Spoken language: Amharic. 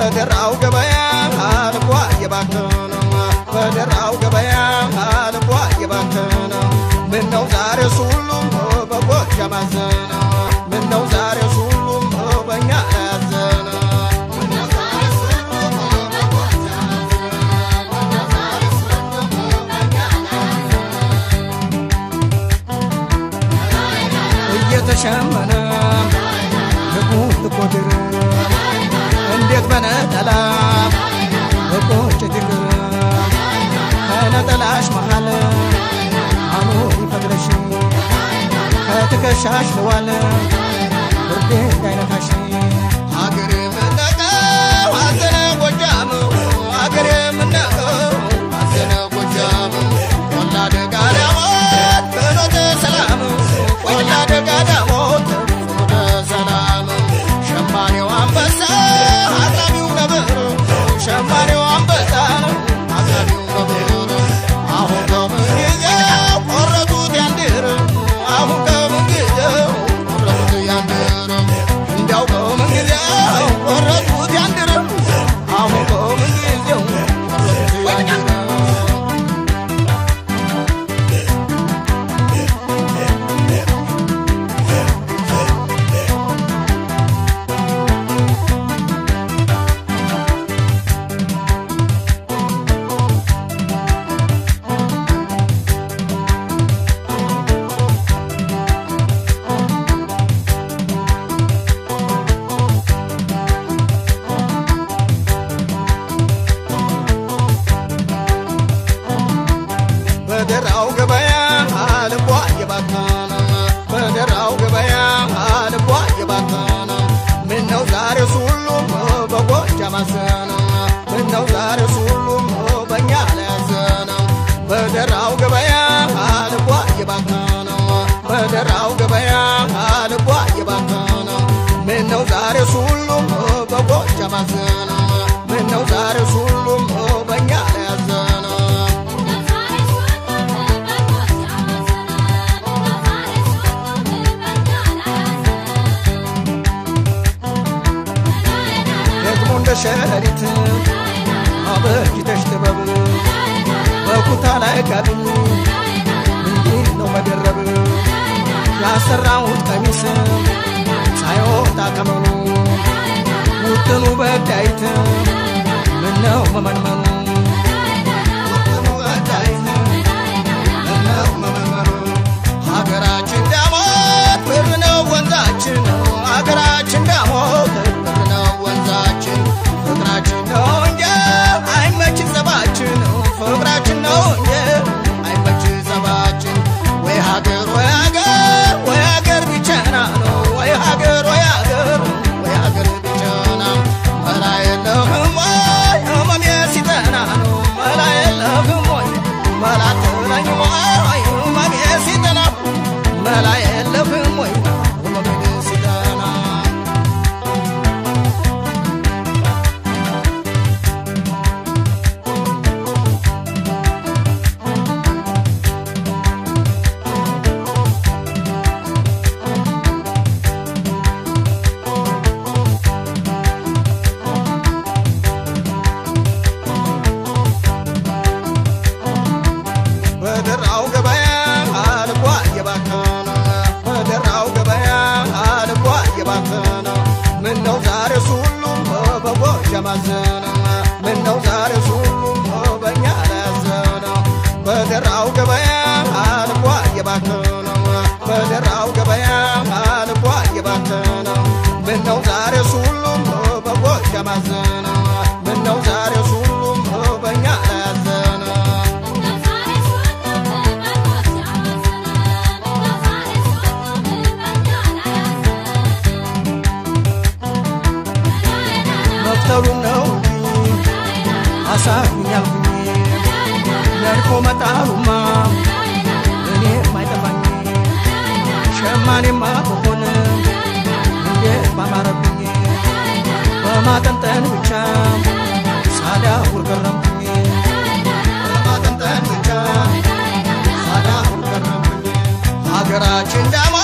በደራው ገበያ ልቧ እየባከነ በደራው ገበያ ልቧ እየባከነ ምነው ዛሬ ሁሉም በጎጃም አዘነ ምነው ዛሬ ሁሉም በእኛ ያዘነ እየተሸመነ ልቡ ልቆድር እንዴት በነጠላ በቆጭት ይቅር ከነጠላሽ መሃል አኑ ይፈቅደሽ ከትከሻሽ ለዋለ ብርዴ እንዳይነካሽ አገሬ ምነቀው አዘነ ጎጃም አገሬ ምነቀው አዘነ ጎጃም ቆላ ደጋ ዳሞት ፍኖተ ሰላም ቆላ ደጋ ዳሞት ፍኖተ ሰላም ሸማኔው አንበሳ አቅራቢው ነብር ሸማኔው አንበሳ አቅራቢው ነብር አሁን ከምን ጊዜው ቆረጡት ያንድር አሁን ከምን ጊዜው ቆረጡት ያንድር እንዲያው ከምን ጊዜው ቆረጡት ያንድር አሁን ከምን ጊዜው ቆረጡት ያንድር በደራው ገበያ ልቧ እየባከነ በደራው ገበያ ልቧ እየባከነ ምነው ዛሬ ሁሉም በጎጃም አዘነ ምነው ዛሬ ሁሉም በእኛ ላይ አዘነ በደራው ገበያ ልቧ እየባከነ በደራው ገበያ ልቧ እየባከነ ምነው ዛሬ ሁሉም በጎጃም አዘነ ምነው ዛሬ ሁሉም በእኛ ላይ አዘነ ደግሞ እንደ ሸረሪት አበጅተሽ ጥበብ በኩታ ላይ ጋብኝ እንዲህ ነው መደረብ ያሰራሁት ቀሚስ ሳይወጣ ከመኑ ውጥኑ በዳይት ምነው መመንመኑ ውጥኑ በዳይት ምነው መመንመኑ ሀገራችን ዳሞት ብር ነው ወንዛችን ሀገራችን ዳሞት ብር ነው ወንዛችን ፍቅራችን ነው እንጂ አይመች ጸባችን ፍቅራችን ነው እንጂ አይመች ጸባችን ወይ ሀገር ወይ ሀገር ወይ ሀገር ቢቸና ነው ወይ ሀገር ወይ ሀገር ወይ ሀገር ቢቸና መላ የለህም ወይ ህመሜ ሲጠና ነው መላ የለህም ወይ መላ ትለኝ ወይ ህመሜ ሲጠና መላ የለህም ወይ ህመሜ ሲጠና በደራው ገበያ ልቧ እየባከነ በደራው ገበያ ልቧ እየባከነ ምነው ዛሬ ሁሉም በጎጃም አዘነ ምነው ዛሬ ሁሉም በእኛ ላይ አዘነ በደራው ገበያ ልቧ እየባከነ በደራው ገበያ ልቧ እየባከነ ምነው ዛሬ ሁሉም በጎጃም አዘነ ምነው ዛሬ ሁሉም በእኛ ላይ አዘነ መፍተሩን ነው እንጂ አሳኩኛልኩኝ ነድፎ መጣሉማ እኔ ማይጠፋኝ ሸማኔማ በሆነ እንዴት ባማረብኝ በማጠንጠን ብቻ ሳዳውር ገረምኩኝ በማጠንጠን ብቻ ሳዳውር ገረምኩኝ ሀገራችን ዳማ